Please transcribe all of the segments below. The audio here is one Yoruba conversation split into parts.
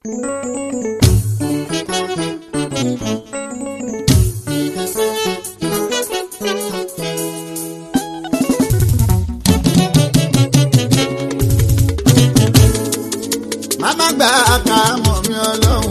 Màmá gba àkàmọ̀ mi ọlọ́run.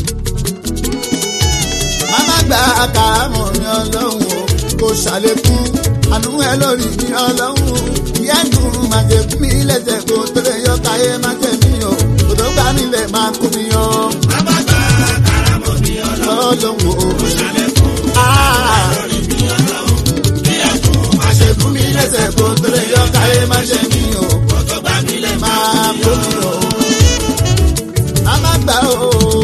Màmá gba àkàmọ̀ mi ọlọ́run o. Kò ṣàlékún àánú ẹ lórí mi ọlọ́run. Yẹ́dùn máa jẹ fún mi lẹ́sẹ̀ kó tó lè yọ káyé máa jẹ mí o. Kò tó gbá nílẹ̀ máa kú mi yọ. Bàbá gba àkàràmọ̀ mi ọlọ́run. Ọlọ́run o. Kò ṣàlékún Ah, lórí mi ọlọ́run. Bí ẹ̀kún máa ṣe fún mi lẹ́sẹ̀ kó tó lè yọ káyé máa jẹ mí o. kọ́tọ́ bá mi lẹ̀ máa Máa kú mi yọ. Màmá gbà o.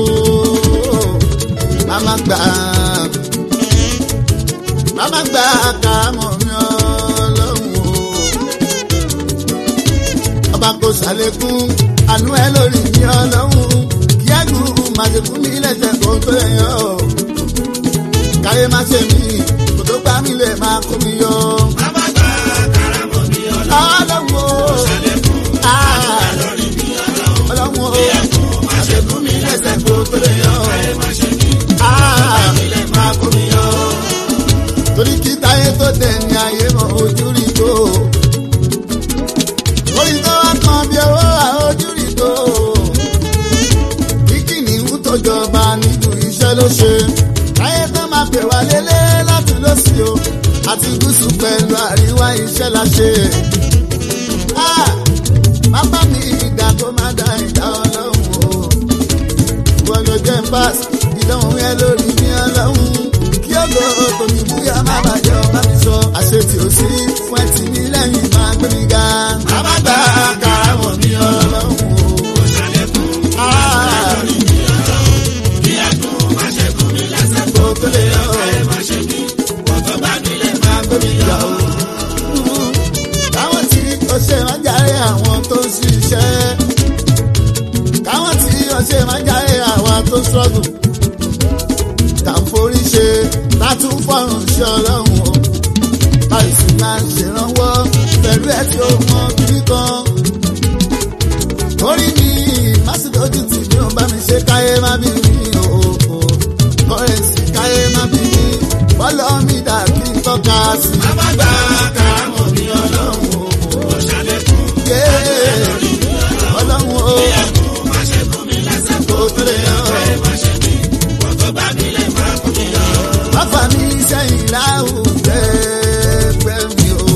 Màmá gbà. Màmá gbà àkàmọ̀ mi ọlọ́run o. Ọba kò ṣàlékún àánú ẹ lórí mi ọlọ́run. Kí ẹ̀gùn máa ṣe fún mi lẹ́sẹ̀ kó tó lè yọ. Káyé má ṣe mí, kò tó gbá mi lè máa kó mi yọ. Bàbá gba àkàràmọ̀ mi ọlọ́run. Ọlọ́run o. Ṣàlékún Ah, lórí mi ọlọ́run. Ọlọ́run o. Bí ẹ̀kún máa ṣe fún mi lẹ́sẹ̀ kó tó lè yọ. Káyé máa ṣe mí. Ah, Ilé máa kó mi yọ. torí kí táyé tó dẹ̀ ní ayé mọ ojú rí tó. orí tó wá kan bí owó àójú rí tó. kí kìnìún tó jọba nínú iṣẹ́ ló ṣe. táyé tó máa pè wá lélẹ̀ láti lọ́sí o. àti gúúsù pẹ̀lú àríwá iṣẹ́ la ṣe. Ah, má bá mi ìdá tó má dá ìdá ọlọ́run o wọ́n ló jẹ́ pass ìdánwò yẹn lórí ní ọlọ́run kí ọgọ́ tòmí búyà má bàjẹ́ ọba mi sọ àṣetì ò sí fún ẹtì mi lẹ́yìn máa gbé mi ga. Bàbá gba àkàràmọ̀ mi ọlọ́run. Kò ṣàlékún lórí mi ọlọ́run. Bí ẹ̀kún máa ṣe fún mi lẹ́sẹ̀ kó tó lè yọ. Káyé máa ṣe mí. Kọ́tọ́ bá mi lẹ̀ máa kó mi yọ. káwọn tí ó ṣe máa járe àwọn tó ń ṣiṣẹ́ káwọn tí ó ṣe máa járe àwọn tó ń ṣọ́gùn kà ń forí ṣe látún fọ́rùn ṣe ọlọ́run o báyìí sì máa ń ṣèrànwọ́ pẹ̀lú ẹ̀ tí ó mọ kiri kan orí mi másìlójú tì mí ò bá mi ṣe káyé má bí mi o kọ́rẹ́nsì káyé má bí mi bọ́lọ́ mi dà kí n tọ́ka sí i. Bàbá gba àkàràmọ̀ mi ọlọ́run. Kò ṣàlékún Yé, ọlọ́run o bí ẹ̀kún máa ṣe fún mi lẹ́sẹ̀ kó kò tó lè yọ. Káyé máa ṣe mí. Kọ́tọ́ bá mi lẹ̀ máa kó mi yọ. Bàbá mi sẹ́yìn láwùjẹ́ pẹ́ mi o.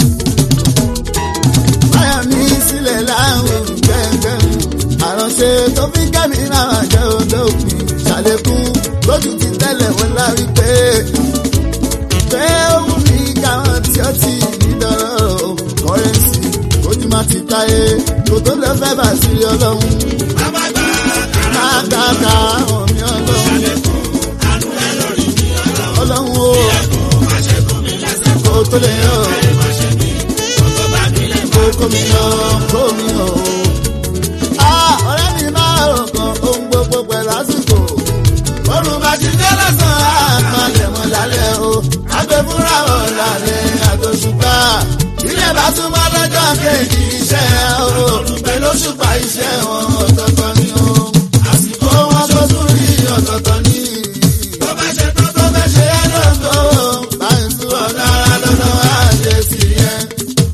Báyà mi sílẹ̀ láwùjẹ́ pẹ́ mi. Àránṣe tó fi kẹ́mi náà jẹ́ olóògùn. Ṣàlékún lójú ti tẹ́lẹ̀ wọn lárí pé. Pé òun ní káwọn tí ó ti ní dọ́rọ̀ kọ́rẹ́nsì. Ojú máa ti táyé. Kò tó lọ fẹ́ bá sílẹ̀ ọlọ́run. Bàbá gba àkàràmọ̀ Má dáka àwọn mi ọlọ́run. ṣàlékún àánú ẹ lórí mi ọlọ́run. Ọlọ́run o. Ẹ̀kún máa ṣe fún mi lẹ́sẹ̀ kó Kò tó lè yọ. Káyé máa ṣe mí. Kọ́tọ́ bá mi lẹ̀ máa kókó mi lọ kó mi lọ. Ah, ọ̀rẹ́ mi máa rò kan ohun gbogbo pẹ̀lú àsìkò. Bọ́lú bá ti dé lọ́sàn-án, àpalẹ̀ mọ́ lálẹ́ o. Àgbẹ̀ fúnra wọn lálẹ́ àtòṣùpá. Ilé bá túmọ̀ lọ́jọ́ kejì iṣẹ́ o. Pẹ̀lú òṣùpá iṣẹ́ wọn ọ̀tọ̀ọ̀tọ̀ ni o. Àsìkò wọn tó tún rí ọ̀tọ̀ọ̀tọ̀ ni. Tó bá ṣe tán tó fẹ́ ṣe é lóko. Báyìí tún ọ̀nà ara lọ́nà àjẹ sí yẹn.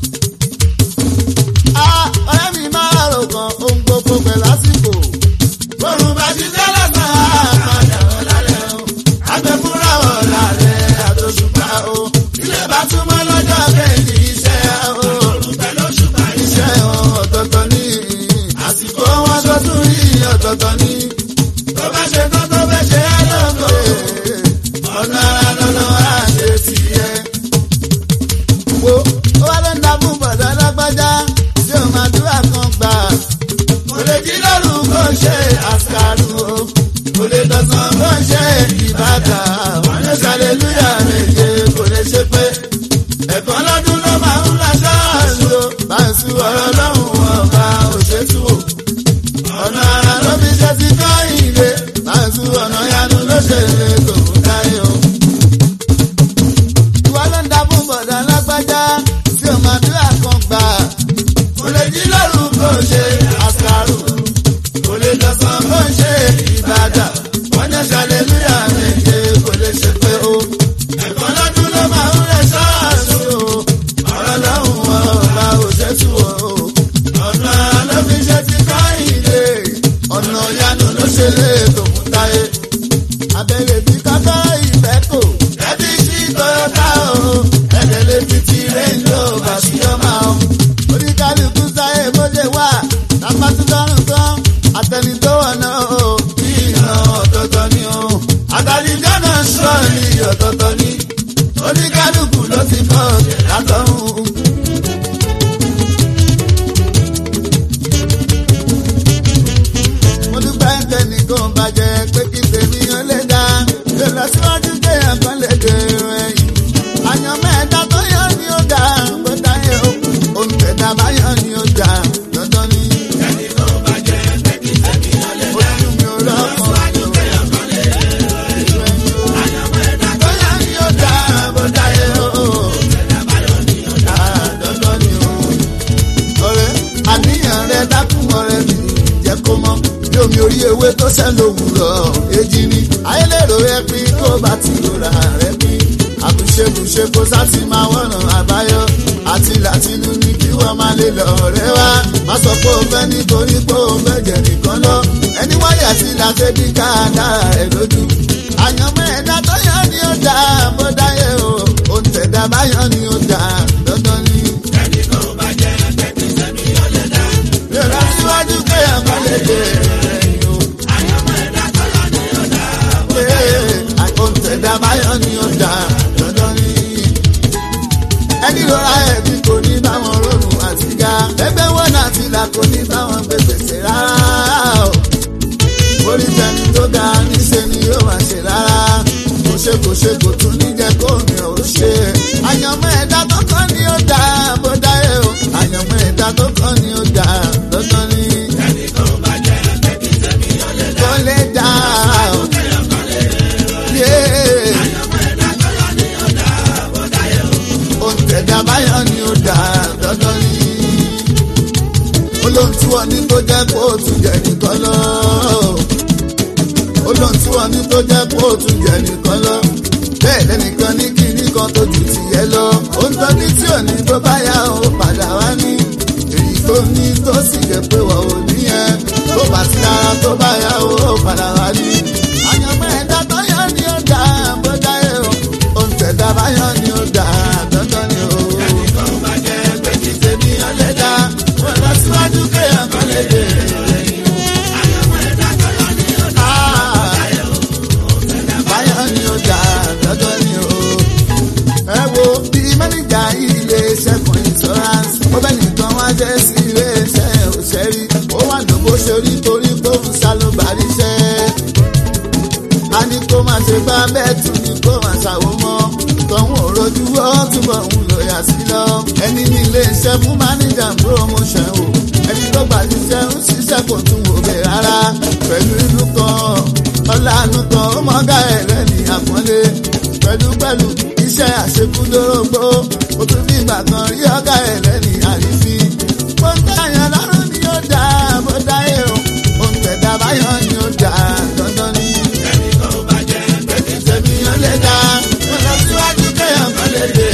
Ah, ọ̀rẹ́ mi máa rò kan ohun gbogbo pẹ̀lú àsìkò. Bọ́rùn bá ti dé lọ́sàn-án, àpàdé wọn lálẹ́ o. Àgbẹ̀ fúnra wọn lálẹ́ àtòṣùpá o. Ilé bá túmọ̀ lọ́jọ́ kejì iṣẹ́ o. Òrùn pẹ̀lú òṣùpá iṣẹ́. Iṣẹ́ wọn ọ̀tọ̀ọ̀tọ̀ ni. Àsìkò wọn tó tún rí ọ̀tọ̀ọ̀tọ̀ ni. Tó bá ṣe tán tó fẹ́ ṣe é lóko. Ọ̀nà ara lọ́nà àjẹ sí yẹn. Wo ó wá ló ń da fún bọ̀dọ̀ lágbájá tí ó máa dúrà kan gbà. Kò lè jí lóru kó ṣe àṣàrù o. Kò lè dọ̀sán bó ń ṣe ìbàdà. Wọ́n lè ṣàlélúyà méje kò lè ṣe pé. ẹ̀kan lọ́dún ló máa ń la ṣáàṣì o. Báńsì ọ̀rọ̀ lọ́hùn ọba òṣètú o. Ọ̀nà ara ló fi ṣe ti kọ́ ìlé. Báńsì ọ̀nà yanu ló ṣe lè tó fún táyé o. Ìwọ ló ń da fún bọ̀dọ̀ lágbájá tí ó máa dúrà kan gbà. Kò lè jí lóru kó ṣe Àṣàrù kò lè dọ̀sán kó ṣe ṣe lè tó fún táyé. abẹ́rẹ́ bí kákọ́ ìfẹ́ kò. ẹbí sí toyota o. ẹ̀dẹ̀ lè fi ti range rover sí ọmọ o. oníkálukú sáyé bóde wà. lápátúndọ́rùn tán. àtẹni tó wọ̀ náà o. bí iná ọ̀tọ̀ọ̀tọ̀ ni o. àtàlíjọ́ náà sọ ní ọ̀tọ̀ọ̀tọ̀ ni. oníkálukú ló ti kọ́ látọ̀hún. mo dúpẹ́ tẹnìkan bàjẹ́ pé kí tèmi yàn lè dá lè lọ síwájú kéèyàn kan lè dèrò ẹ̀yìn. àyàn mẹ́ta tó yàn ni ó dá bó dáyé o òun tẹ̀dá bá yàn ni ó dá dandan ni. ojú mi ò lọ́kàn tó yàn ni ó dá bó dáyé o dandan ni o. ọ̀rẹ́ àníyàn rẹ dákun ọ̀rẹ́ mi jẹ́ kó mọ́ bí omi orí ewé tó sẹ́ lówùrọ̀ èjì ni ayélèrò ẹ pín kó bá ti rora rẹ pín àbùṣebùṣe kó sátì máa wọ̀nà àbáyọ àti làtìlú ní kí wọ́n máa lè lọ rẹ wá má sọ pé o fẹ́ nítorí pé o fẹ́ jẹ nìkan lọ ẹni wáyà sí làtẹ́bí káàdára ẹ lójú àyànmọ́ ẹ̀dá tó yàn ni ó dá bó dáyé o òǹtẹ̀dá báyọ̀ ni ó dá dandan ni. Yọ̀rọ̀ síwájú kéèyàn kan lè dé ẹ̀yìn o. Àkóńtẹ̀dá báyọ̀ ni ó dá dandan ni. Ẹni rọra ẹ̀bí kò ní báwọn rọrùn àti ga. Ẹgbẹ́ wọn àti ìlà kò ní báwọn gbé gbèsè rárá o. Orí tẹni tó ga níṣe ni yóò máa ṣe rárá. Kò ṣe kò ṣe kò tún ní jẹ́ kó mi ò ṣe. Àyànmọ́ ẹ̀dá tó kàn ní ó dá bó dáyé o. Àyànmọ́ ẹ̀dá tó kàn ní ó dá dandan ni. Kò lè dá o. Yeah. Òǹtẹ̀dá báyọ̀ ni ó dá dandan ni. Olóhùn tí wọ́n ní tó jẹ́ kó o tún jẹ nìkan lọ. Olóhùn tí wọ́n ní tó jẹ́ kó o tún jẹ nìkan lọ. Bẹ́ẹ̀ lẹ́nìkan ní kíní kan tó ju tìyẹ lọ. Ó ń tọ́jú tí ò ní tó bá yá o padà wá ní. Èyí tó ní tó sì jẹ́ pé wọ́n ò ní yẹn. Tó bá ti dára tó bá yá o padà wá ní. Àyànmọ́ ẹ̀dá tó yọ ni ó dá bó dáyé o. Òǹtẹ̀dá báyọ̀ ni ó dá dandan ni o. Tèmi yàn lè dá. Wọ́n lọ síwájú kéèyàn kan lè dé. Báyọ̀ ni ó dá dandan ni o. Ẹ wo bí mẹ́nìjà ilé iṣẹ́ kan insurance. Ó bẹ́ nìkan wá jẹ́ sí ilé iṣẹ́ òṣèré. Ó wà lóbó ṣe rí torí pé òun sá ló bá ríṣẹ́ a ní kó má ṣe bá bẹ́ẹ̀ tún ní kó má ṣàwó mọ́ tọ́hún òrojú ó túbọ̀ ń lò yà sí lọ. ẹni ní ilé iṣẹ́ fún máníjà promotion o ẹni tó gbà ṣiṣẹ́ ń ṣiṣẹ́ kò tún wò bẹ́ẹ̀ rárá pẹ̀lú inú kan ọ̀làánú kan ó mọ́gà ẹ̀ lẹ́ni àpọ́nlé pẹ̀lú pẹ̀lú iṣẹ́ àṣekúdórógbó ó tún ní ìgbà kan rí ọ̀gá ẹ̀ lẹ́ni àrífín. mo ń tẹ̀yàn lọ́rùn ni ó dáa bó dáyé o òun tẹ̀dá báyọ̀ ni ó dáa dandan ni tẹ̀mí yàn lè dá. Wọ́n lọ síwájú kéèyàn kan lè dé.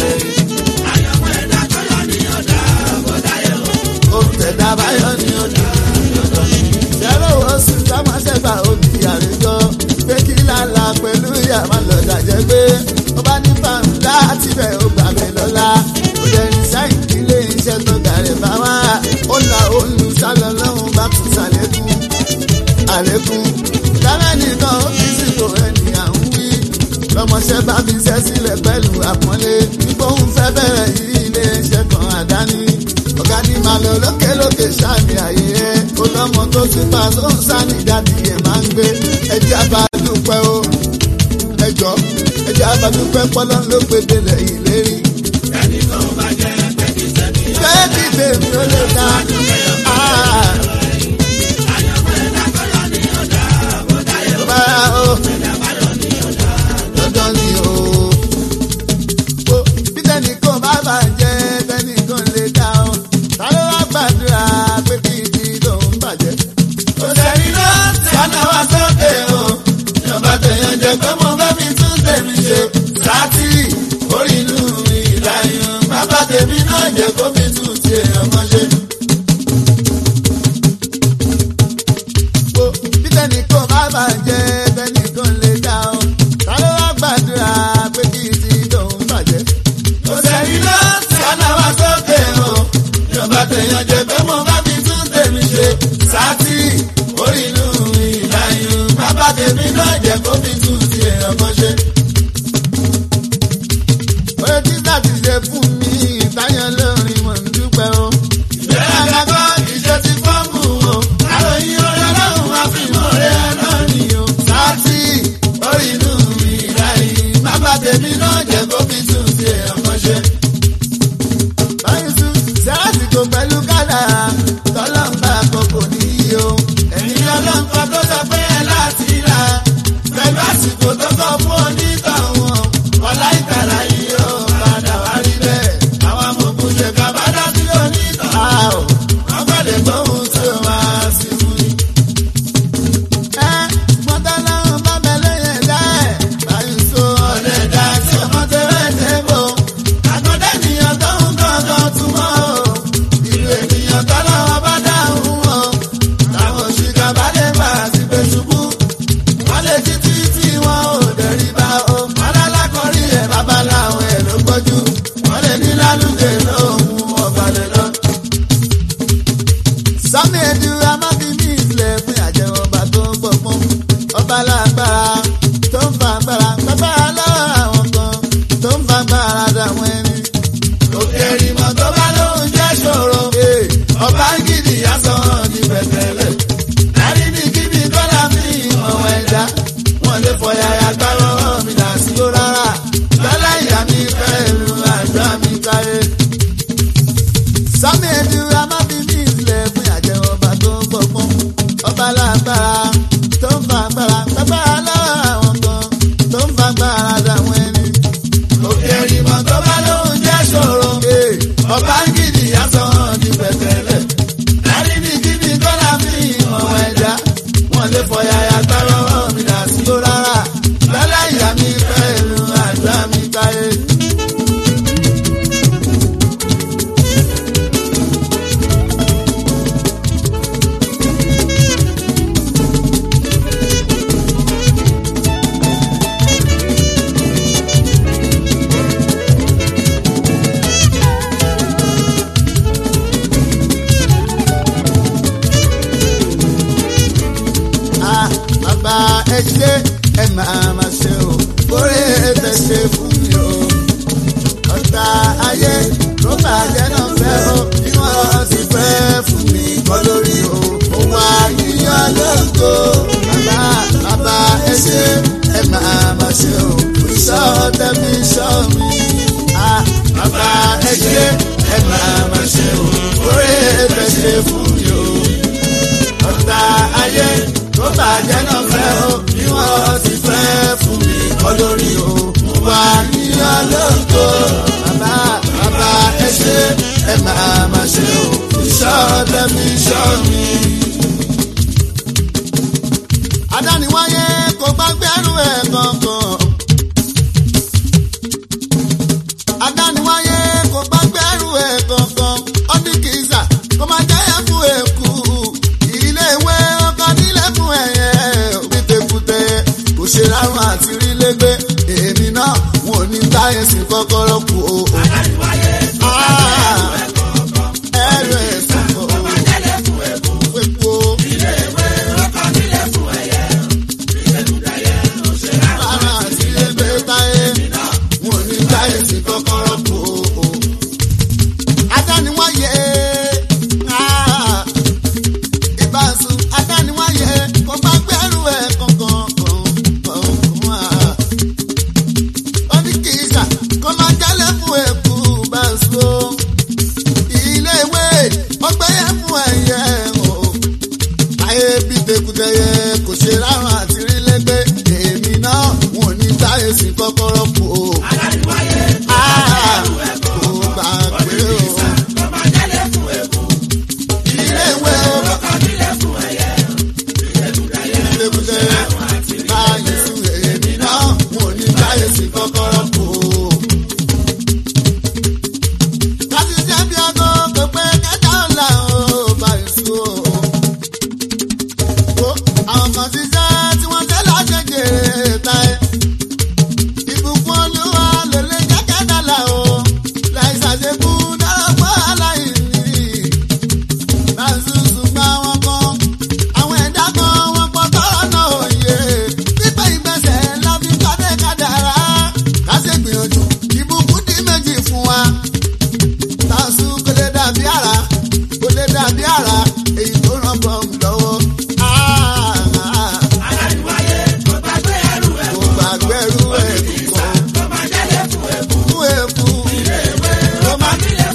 Ó tẹ̀dá báyọ̀ ni ó dá. Ṣẹ́rọ̀ wo sì sámọ́ṣẹ́ bá òbí àrèjọ. Pé kí lálá pẹ̀lú ìyá máa lọ dàjẹ́ gbé. Ó bá ní fàmù láti bẹ̀ ó gbà mí lọ́la. Ó lè rìn sáyìn kí ilé iṣẹ́ tó gàrẹ̀ bá wá. Ó la olùsálọ lọ́hùn bá tún sàlékún. Àlékún. Dáná nìkan ó fi sípò ẹni à ń wí. Lọ́mọṣẹ́ bá fi ṣẹ́ sílẹ̀ pẹ̀lú àpọ́nlé. Ipò ń fẹ́ bẹ̀rẹ̀ yí ilé iṣẹ́ kan àdáni. Ọ̀gá ní màá lọ lókèlókè sáàmì àyè ẹ̀. Olọ́mọ tó ti pa tó ń sáni jáde ẹ̀ máa ń gbé. Ẹjẹ́ abadúpẹ́ o. Ẹjọ́ ẹjẹ́ abadúpẹ́ pọ́lọ́ ló gbé délẹ̀ ìlérí. Bẹ́ẹ̀ni tèmi ó lè dá. Ah. Bára o dandan ni o. Wo bí tẹnìkan bá bàjẹ́ tẹnìkan lè dá o. Ta ló wá gbàdúrà pé kí ibi lòún bàjẹ́? Kò sẹ́ni náà sánà wá sókè o. Ìjọba tẹ̀yàn jẹ pé mo fẹ́ fi tún tèmi ṣe. Sátì orí inú ìlàyàn. Bàbá tèmi náà jẹ́ kó fi tún ti èèyàn kan ṣe. Wo bí tẹnìkan. ọba ń gidi yàtọ̀ ní pẹ̀tẹ́lẹ̀. láti ní kíni kọ́lá fi ọ̀wọ́ ẹja. wọ́n lè fọ yàyà gbárọ̀ mi là sí ó rárá. lálẹ́ ìyá mi pẹ̀lú àdúrà mi káyé. Ah, bàbá ẹ ṣe ẹ máa ma ṣe o kórè tẹ ṣe fún mi o. ọ̀tá ayé tó bàjẹ́ náà fẹ́ o bí wọ́n ti fẹ́ fún mi kọ́ lórí o. òun àyíyàn lóko bàbá bàbá ẹ ṣe ẹ máa ma ṣe o. ìṣọ́ tẹ̀mí ṣọ́ mi. Ah, bàbá ẹ ṣe ẹ máa ma ṣe o kórè tẹ ṣe fún mi o ọ̀tá ayé tó bàjẹ́ náà fẹ́ o bí wọ́n ti fẹ́ fún mi kọ́ lórí o. wà níyà lóko bàbá bàbá ẹ ṣe ẹ máa ma ṣe o. ìṣọ́ tẹ̀mí ṣọ́ mi. adániwáyé kò bá gbẹ́rù ẹ̀ kankan. adániwáyé kò bá gbẹ́rù ẹ̀ kankan. ọdún kìíza kò máa jẹ́ ẹ̀ fún èkú. ilé ìwé ọkọ nílé fún ẹ̀yẹ. òbí tekutẹ kò ṣe rárun àti rí lẹ́gbẹ́. èmi náà wọn ò ní táyé sí kọ́kọ́rọ́ kù o. Ah, ẹrù ẹ̀sìn kò epo. Rárá àti lẹ́gbẹ́ táyé. wọn ò ní táyé sí kọ́kọ́rọ́ kù o. Adániwáyé. Ah ìbáṣu adániwáyé kò bá gbẹ́rù ẹ̀ kankan kan ó ní kì í ṣà kó máa jálẹ̀ fún ẹ̀kú báṣu ilé ìwé ọgbẹ́yẹ fún ẹ̀yẹ o ayé bí tekutẹyẹ kò ṣe rárá àti rí lẹ́gbẹ́ èmi náà wọn ò ní táyé sí kọ́kọ́rọ́ kù o. Ah, kò gbàgbé o. Ilé ìwé o lébùdé báyìí sùn èmi náà mo ní báyìí sí kọ́kọ́rọ́ kù. Láti jẹ́ bí ọgọ́ kò pé kẹta ọ̀la o báyìí sùn o. Wo àwọn kan ti jẹ́ tí wọ́n tẹ́ láṣẹ jèrè táyé. Ìbùkún olúwa ló lè jẹ́ kẹ́dà là o. Láì ṣàṣekú dára fún aláìní lásùsùgbà wọn kan àwọn ẹ̀dá kan wọn pọ̀ tọ́rọ̀ náà òye pípẹ́ ìgbésẹ̀ la fi kádé kádàrá káṣe gbìyànjú ìbùkún di méjì fún wa tàṣù kò lè dàbí àrà kò lè dàbí àrà èyí tó ràn bọ̀ lọ́wọ́. Ah, ah, kò gbàgbé ẹrú ẹ̀ kọ̀ fún èkú ló má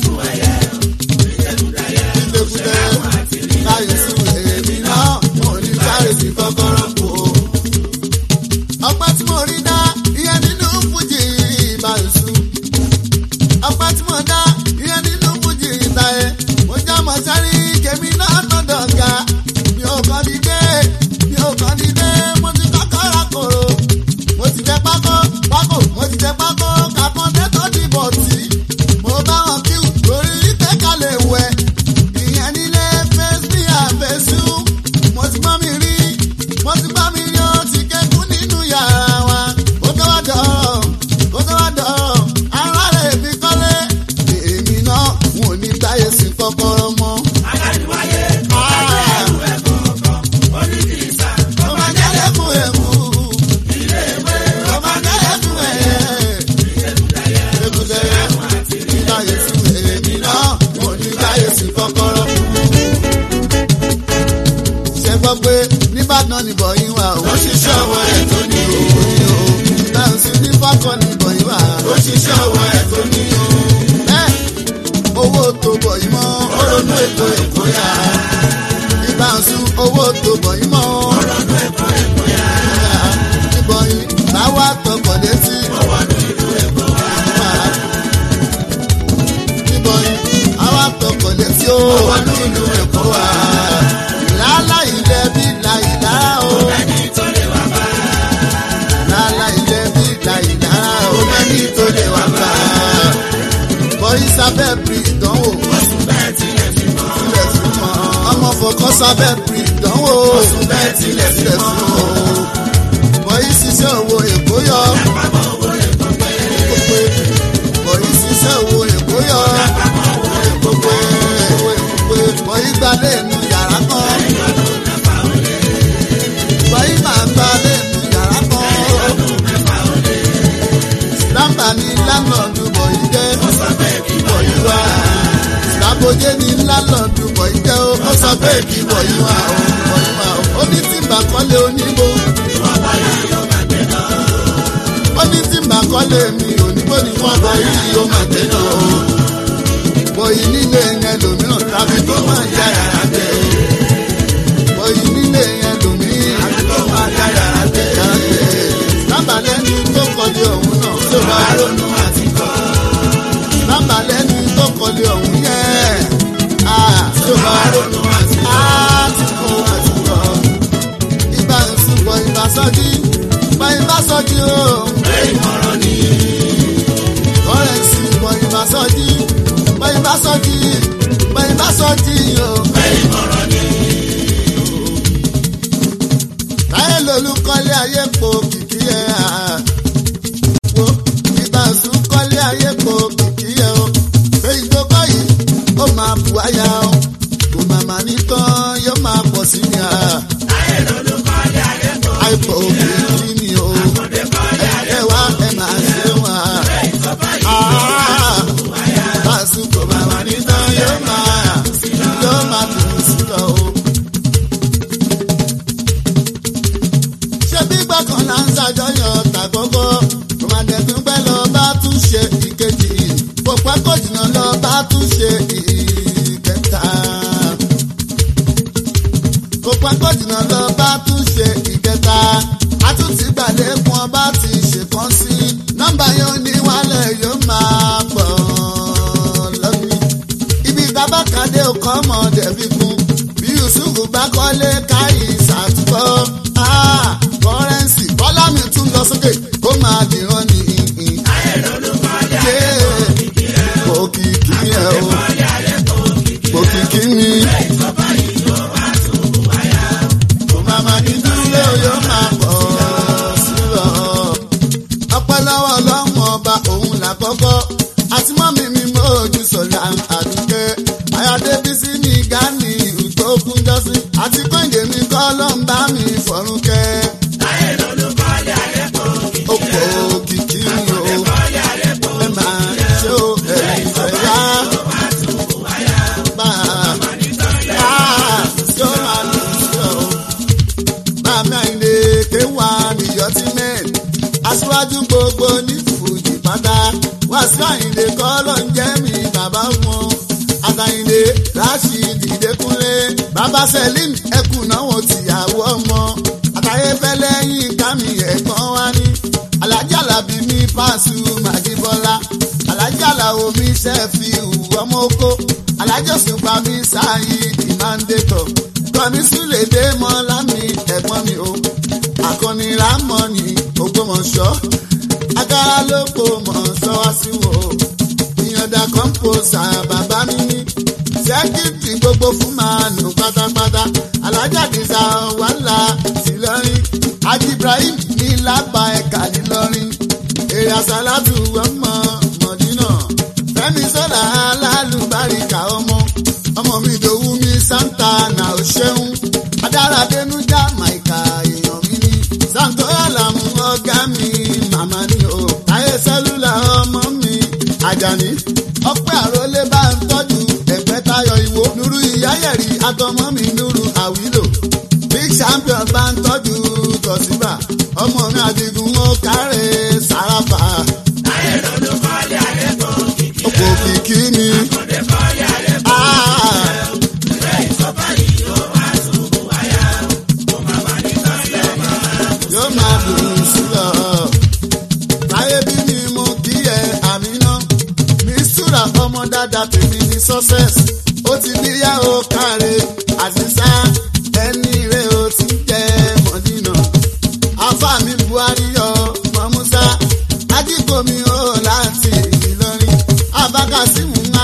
ilẹ̀kùtẹ̀ láyé sùn èmi náà mo ní sáré sí kọ́kọ́rọ́ kù o. ọpẹ́ tí mo rí dá ìyẹn nínú fújì ìbàlùsù. ọpẹ́ tí mo dá ìyẹn nínú fújì ìtàyẹ. mo já mọ̀ sáré kèmí náà tọ̀dọ̀ ga. mi ò kàn dìde mi ò kàn dìde mo ti kọ́kọ́ ra kòrò. mo ti jẹ pákó pákó mo ti jẹ pákó kàkọ́ndé tó dìbò tí. mo bá wọn kíw lórí ìtẹ́kálẹ̀ wẹ̀ ìyẹn nílé fẹsí àfẹsù mo ti bá mi rí mo ti bá mi rí ó ti kékun nínú yàrá wa ó tó wá dọ̀rọ̀ ó tó wá dọ̀rọ̀ ara rẹ̀ fi kọ́lé èmi náà n ò ní táyé sí kọ́kọ́rọ́ mọ́. Ó máa jẹ́ lẹ́kùn ẹ̀kú. Ó máa jẹ́ lẹ́kùn ẹ̀yẹ. Lẹ́kùn ẹ̀yẹ. Táyé sí èmi náà n ò ní táyé sí kọ́kọ́rọ́ ṣe gbọ́ pé nìbàdàn ni bọ̀yìn wà ó. ó ṣiṣẹ́ ọwọ́ ẹ̀ tó ní owó ní o. báńsì ní fákọ̀ ni bọ̀yìn wà. ó ṣiṣẹ́ ọwọ́ ẹ̀ tó ní o. ẹ owó tó bọ̀yìn mọ́. ó ronú ètò ẹ̀kọ́ yá. ìbáǹsì owó tó bọ̀yìn mọ́. ó ronú ètò ẹ̀kọ́ yá. ìbọ̀yìn báwa tọkọ̀ létí. ọwọ́ ní ìlú ẹ̀kọ́ wá. ìbọ̀yìn sábẹ́ bírí ìdánwò. Oṣù bẹ́ẹ̀ tilẹ̀ fi mọ́. tilẹ̀ fi mọ́. ọmọ fọkàn sábẹ́ bírí ìdánwò. Oṣù bẹ́ẹ̀ tilẹ̀ fi mọ́. bọ̀yì ṣiṣẹ́ owó èkó yọ. Àpapọ̀ owó èkó pé. gbogbo bọ̀yì ṣiṣẹ́ owó èkó yọ. Àpapọ̀ owó èkó gbogbo gbogbo bọ̀yì gbalẹ̀ nu yàrá kan. lọ́dún mẹ́fà ó lé. bọ̀yì máa gbalẹ̀ nu yàrá kan. Lọ́dún mẹ́fà ó lé. lámbà ní lánàdù bọ̀yì jẹ́. Ó sọ pé kí bọ̀yì wá. lábòjé ní lánàdù bọ̀yì jẹ́ o. ó sọ pé kí bọ̀yì wá o. bọ̀yì wá o. ó ní tí mbàkọ́lé oníbo. Ìwọ̀n báyìí yóò máa gbé lọ. ó ní tí mbàkọ́lé mi oníbo ni wọ́n bọ̀ yìí yóò máa gbé lọ. bọ̀yì nílé yẹn lòmíràn tàbí tó máa yá yàrá gbé. bọ̀yì nílé yẹn lòmíràn Àbí tó máa dá yàrá gbé. yàrá gbé. lámbà lẹ́ni tó kọ́lé ọ̀hún náà. Tó bá ronú àti kọ́. lámbà lẹ́ni tó kọ́lé ọ̀hún yẹn. Ah, Tó bá ronú àti kọ́. àti kọ́ àti kọ́. Ibà ìsúnbọ̀ ibà sọ́jí. Ibà ibà sọ́jí o. Pé ìmọ̀ràn ni. Ọ̀rẹ́ ìsúnbọ̀ ibà sọ́jí. Ibà ibà sọ́jí. Ibà ibà sọ́jí o. Pé ìmọ̀ràn ni. Táyé lolú kọ́lé ayé po kìkì ẹ̀ à. Wo ibà ìsún kọ́lé ayé po kìkì ẹ̀ o. Pé ìdókọ́ yìí ó máa bù wáyà o. Kò màmá ní tán yóò máa pọ̀ sí ni à. Ayé lolú kọ́lé ayé kò. Àìpọ̀ kìkì ni o. Àkọ́dé kọ́lé ayé Ẹ wá ẹ máa ṣe wá. pé ìjọba yìí. Básùkò màmá ní tán yóò máa yóò máa dùn sí lọ o. Ṣé bí gbọ́kàn là ń ṣàjọyọ̀ tàkọ́kọ́? Tòmátẹ̀tún pẹ́ lọ bá tún ṣe ìkejì. Kò pẹ́ kò jìnnà lọ bá tún ṣe ìkẹta. Kò pẹ́ kò jìnnà lọ bá tún ṣe ìkẹta. A tún ti gbàlékun ọba ti ṣèkan sí. Nọ́mbà yóò ní wálẹ̀ yóò máa pọ̀ lọ́bí. Ibi tabakade ọkọ̀ ọmọdé fi kún. Bí Yusuf bá kọ́lé káyì ṣàtúkọ́. Kọ́rẹ́nsì bọ́lá mi tún lọ sókè kó máa dìran ní ìhìn. Ayé lolú kọ́lé Ṣé òkìkí ẹ̀ o? kọ́lé ayé kò. Òkìkí mi. Pé ìjọba yìí yóò wá tún wáyà. Kò máa máa ní dúró yóò máa pọ̀ sí lọ. Ọpẹ́lọ́wọ́ ọlọ́run ọba òun làkọ́kọ́. Àti mọ́mí mi mọ́ ojú sọ̀lá àdúgbẹ́. Ayọ̀débísí ní Gánì ìgbókun jọ́sí. Àti Kóńdé mi kọ́ ló ń bá mi fọ̀rùn kẹ́. Ayé lolú kọ́lé ayé kò. Ó pọ̀ òkìkí mi o. Kọ́lé ayé kò. Ẹ máa ṣe o ẹ̀yìn ìfẹ́ yá. Wá tún wáyà. Bá a ṣé ó máa lù sí ọ. Bàmí Àyìndé kéwà níyọ́ tí mẹ́rin. Aṣíwájú gbogbo ní Fùjì pátá. Wàsíù Àyìndé kọ́ ló ń jẹ́ mi bàbá wọn. Àtàyìndé Rashid Ìdẹ́kúnlé. Bàbá Selim ẹkùn náà wọ́n tìyàwó ọmọ. Àtàyé fẹ́lẹ́ yín kámi ẹ̀gbọ́n wá ní. Àlájì Àlàbí mi Pàṣù Màjíbọ́lá. Àlájì Àlàó mi Ṣẹ́fì ọmọ oko. Àlájì Òṣùpá mi Sáyid Ìmándétọ̀. Kọ́mi Súlè dé mọ́lá mi ẹ̀gbọ́n mi o. Àkànní Rámọ́nì Ògbómọ̀ṣọ́. Agara ló kó mọ̀ sọ wá sí wo. Ìyànda kọ́ńpọ̀sà bàbá mi ní. Sẹ́kìtì gbogbo fún màánù pátápátá. Alájà Dìsa wàhálà sí lọ́rin. Haji Ibrahim ní lábà ẹ̀ka nílọrin. Èrè àsálàtù ọmọ Mọ̀dínà. Fẹ́mi sọ́dà alálùbáríkà ọmọ. Ọmọ mi dòwú mi Santa nà ó ṣeun. Adára Dénújà Màìkà èèyàn mi ní. Santora làmú ọ̀gá mi màmá ni o. Táyé sẹ́lúlà ọmọ mi Àjàní. Ọpẹ́ àrólé bá ń tọ́jú ẹ̀pẹ́ tayọ ìwò. Nuru ìyáyẹ̀rì àtọmọ́ mi Nuru àwílò. Big champion bá ń tọ́jú tọ̀síbà. Ọmọ mi àdìgún ó kárẹ̀ sàràfà. Ayé lolú kọ́lé ayé kò. Òpò kìkì ni. Àkọ́dé kọ́lé ayé kò. Ah, Pé ìjọba yìí yóò wá tún wáyà. Kò má má ní tán yóò máa. Yóò máa dùn sí lọ. Táyé bí mi mú kí ẹ àmì náà. Mísúra ọmọ dáadáa tèmi ní success. Ó ti níyà ó káre àṣìṣà ẹni rẹ̀ ó ti jẹ́ mọ̀dínà. Afá mi Buhari yọ Mọ̀músá. Ajíkòmí ó láti Ìlọrin. Abákàsímù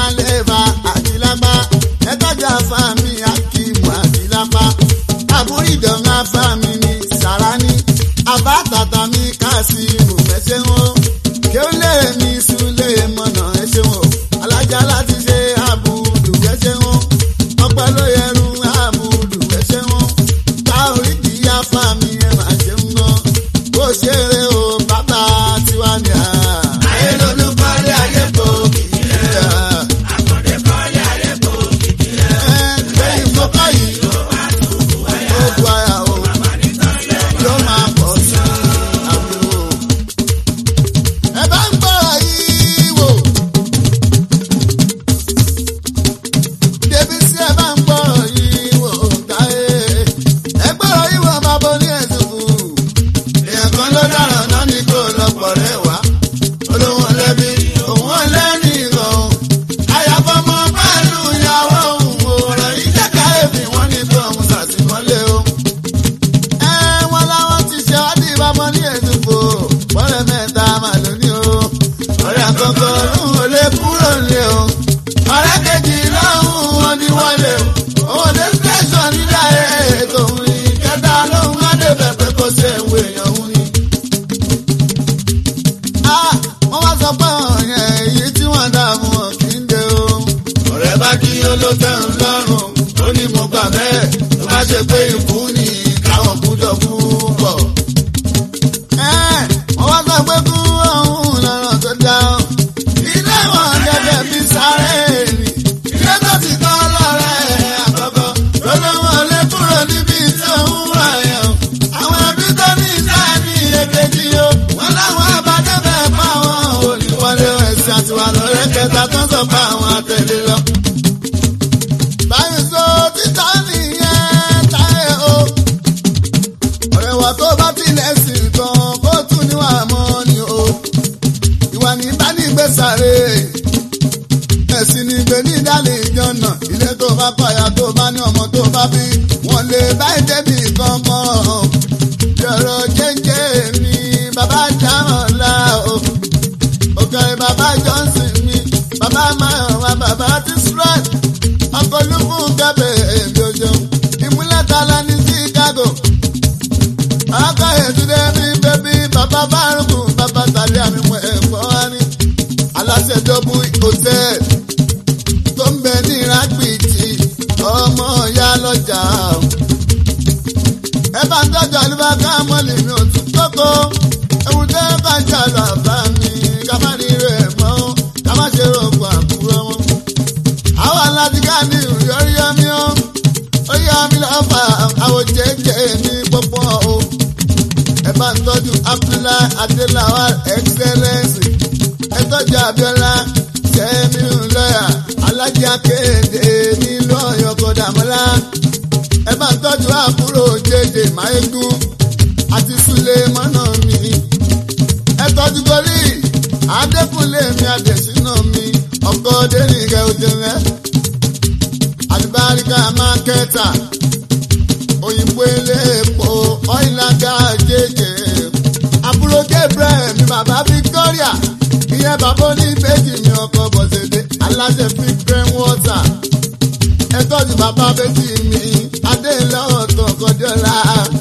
ló tẹ́ ń lọ́rùn ó ní mo gbà bẹ́ẹ̀ tó bá ṣe pé ikú ni káwọn kú jọ kú pọ̀. wọ́n wá sọ pé kú ọ̀hún lọ́rọ̀ tó dá ọ́. ilé wọn gẹ́gẹ́ bí sáré ni ilé tó ti kọ́ lọ́rẹ́ àkọ́kọ́ lọ́dọ̀ wọn lé kúrò níbi tí òun wà yẹn o. àwọn ẹbí tó ní sáà ní èkejì o. wọ́n láwọn abájẹ́bẹ̀ pa wọn ò ní wọlé ẹ̀sìn àtiwà lọ́rẹ́ kẹta tó ń sọ pa àwọn àtẹ̀lé lọ. báyìí sọ títà nìyẹn táyé o. ọ̀rẹ́ wa tó bá tilẹ̀ sìn kan kó tún níwà mọ́ ni o. ìwà ní ìbánigbèsàrè ẹ̀sìn ní gbé ní ìdálẹ̀ ìjọ́nà ilé tó bá pààyà tó bá ní ọmọ tó bá bí wọ́n lè bá ìdẹ́bì kankan yọ̀rọ̀ jẹ́jẹ́ mi bàbá dáhùn la o òkèrè bàbá johnson mi bàbá mayowa bàbá tisrat ọkọ̀ olúkú kẹ́bẹ̀ èmi òjò ìmúlẹ̀ tala ní chicago ọkọ̀ ètùdé mi bẹ́bí bàbá bárùkù bàbá tàlẹ́ àmì mọ̀ ẹ̀fọ́ wa ní aláṣẹ dọ́bù hòtẹ́ẹ̀lì tó ń bẹ ní rágbìtì ọmọ ìyá lọ́jà. ẹ bá ń tọ́jú àlùbáká mọ́lì mi ò tún tókó ewu tẹ́ bá ń jà lọ àbá mi ká má rí rẹ̀ mọ́ ká má ṣe rògbò àkúrọ́ wọn. àwọn aládìgá ní ìyọrí yọmí ó ó yọ mí lọ́fà àwọn jẹ́jẹ́ ní pọ́pọ́ o. ẹ bá ń tọ́jú Abdullahi Adelawa excellence ẹ tọ́jú Abiola jẹ́mi lọ́yà alájà kéde nílò ọ̀yọ́kọ̀ dàmọ́lá. ẹ bá ń tọ́jú àbúrò jẹjẹ máyégún àti súlẹ̀ mọ́nà mi. ẹ tọ́jú gorí adékúnlé mi adẹ̀sínà mi ọkọ̀ dẹ́nìkẹ́ òjòlẹ́. àlùbáríkà mákẹ́tà òyìnbó eléèpo ọ̀ìlàgà jẹjẹ. àbúrò Gabriel mi bàbá Victoria ìyẹn bàbá oníbejì mi ọkọ bọ̀sẹ̀dẹ̀ aláṣẹ fi green water ẹ tọ́jú bàbá bẹ́tì mi adéńlá ọ̀tọ̀ kọjọ́lá